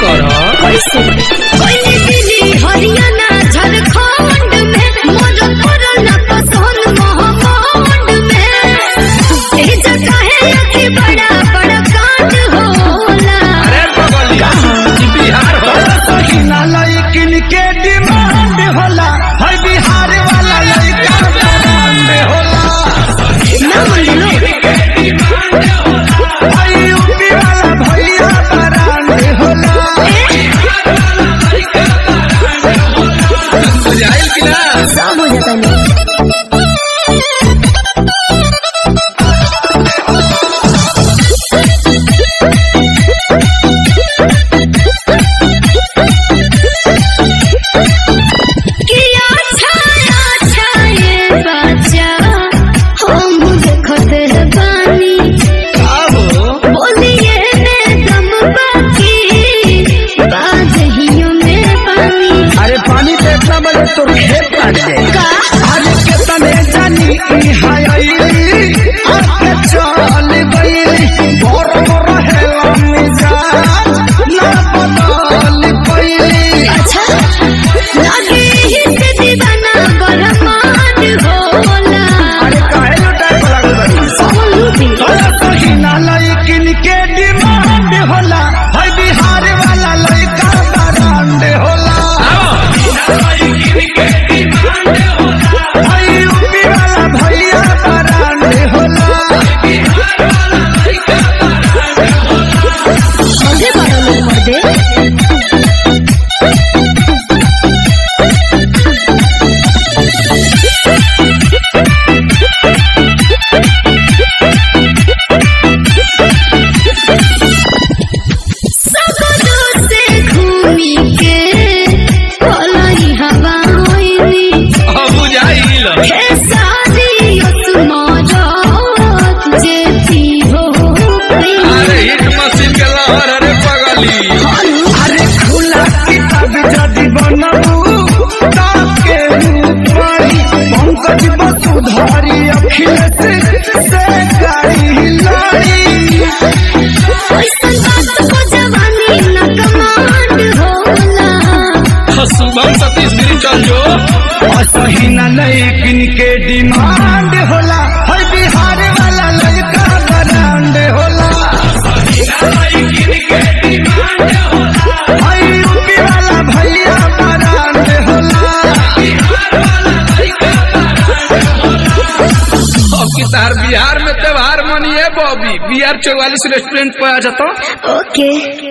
कर कैसे कोई दिल्ली हरियाणा झारखंड में मोर कोरोना पसंद महाकांड में ए जगह है कि बड़ा बड़ा कांड होला अरे बगलिया ई बिहार हो सहीना लइकिन के डिमांड होला है बिहार वाला लइका ब्रांड होला ना मन लो है यूपी वाला भैया ब्रांड होला बुझाइल कि ना सब हो जाता नहीं किया छाया छाये बच्चा हम देखते हैं पानी आबो बोलिए में दम बाकी बादहियों में पानी अरे पानी पे इतना बड़े तो खेत काट दे का अरे कितने जानी ई हाय आईली आके चल गईली बोर बोर हेला मिजाज ना बदल पईली अच्छा लगे ही से दीवाना बरमान होला अरे काहे लुटाए लागल बानी सोलू भी तोरा सहीना लइकिन के डिमांड होला है बिहार वाला लइका ब्रांड होला है यूपी वाला भैया ब्रांड होला आगे बढ़ो लोग मर्दे सगरो से घूमी के भलाई हवा होइनी अब बुझाइल खेसारी तुम्हारा जेती हो अरे हिट मशीन के लहर अरे पगली अरे खुला किताब जदि बनबू ताके ऊपरी पंकज वसुधारी अखिलेश से गाड़ी लड़ी ऐसन बात को जवानी न कमांड होला शुभम सतीश गिरी चल जो असहीना लइकिन के डिमांड होला है बिहार वाला लड़का ब्रांड होला है यूपी वाला भैया ब्रांड होला अब की तार बिहार में त्योहार मनिए बॉबी बी आर चौवालीस रेस्टोरेंट पे आ जाता ओके